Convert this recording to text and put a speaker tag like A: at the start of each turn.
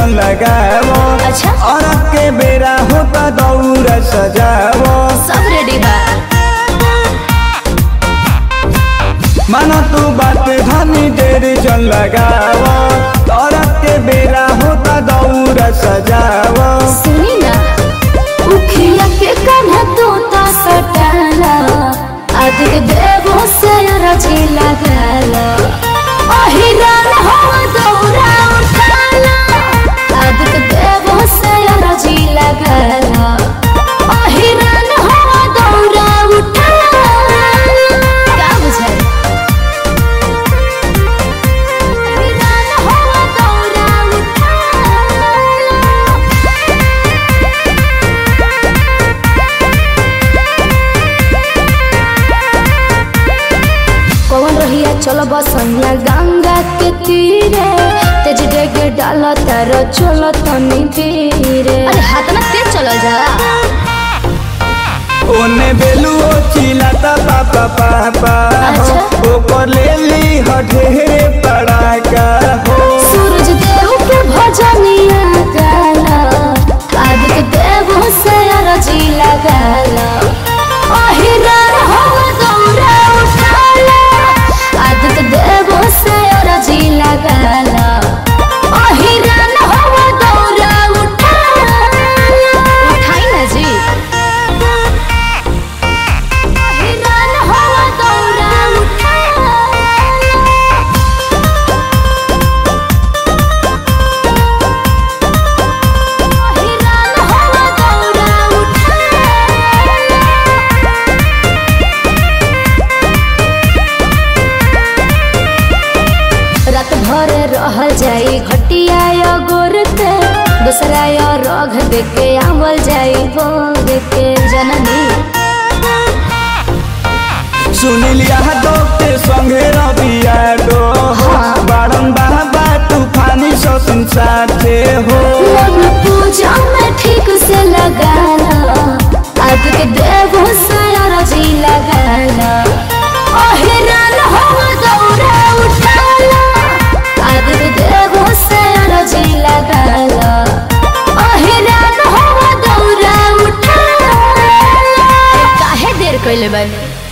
A: जल लगावो
B: अच्छा।
A: और के बेरा होता दौरा सजावो
B: सब रेडी बा
A: माना तू बात धनी देर जल लगावो और के बेरा होता दौरा सजावो
B: सुनी ना उखिया के कान्हा तोता सटाला आदिक देवो से रजी लगाला अहिरान हो दौरा उठाला आदिक देवो से रजी लगाला अहिरान हो दौरा उठाला का बुझाई अहिरान हो दौरा उठाला कौन रहिया चल बसनिया गंगा के तीरे तेज डेगे डाल तार चल तनी धीरे अरे हाथ ना तेज चल जा
A: ओने बेलू ओ चिलाता पापा पापा हो
B: अच्छा।
A: ओकर ले ली ह ढेरे पड़ाका हो
B: सूरज देव के भजनिया गाला आदित्य देव से अरजी लगाला अहिरान हो दौरा उठाला आदित्य देव से अरजी लगाला अहिरान हो दौरा उठाला उठाई ना जी अहिरान हो दौरा उठाला अहिरान हो दौरा उठाला रात भर रहल जाई घटिया या गोर के दूसरा या रघ देके आवल जाई भोग के जननी
A: सुनिलिया दो के संगे रबिया दो
B: हाँ।
A: बारम बाबा तूफानी ससुन साथे हो
B: लग्न पूजा में ठीक से लगाना आज के देव सारा जी लगाना अहिरान हो दौरा उठाला आज के देव सारा जी लगाना अहिरान हो दौरा उठाला काहे देर कइले बानी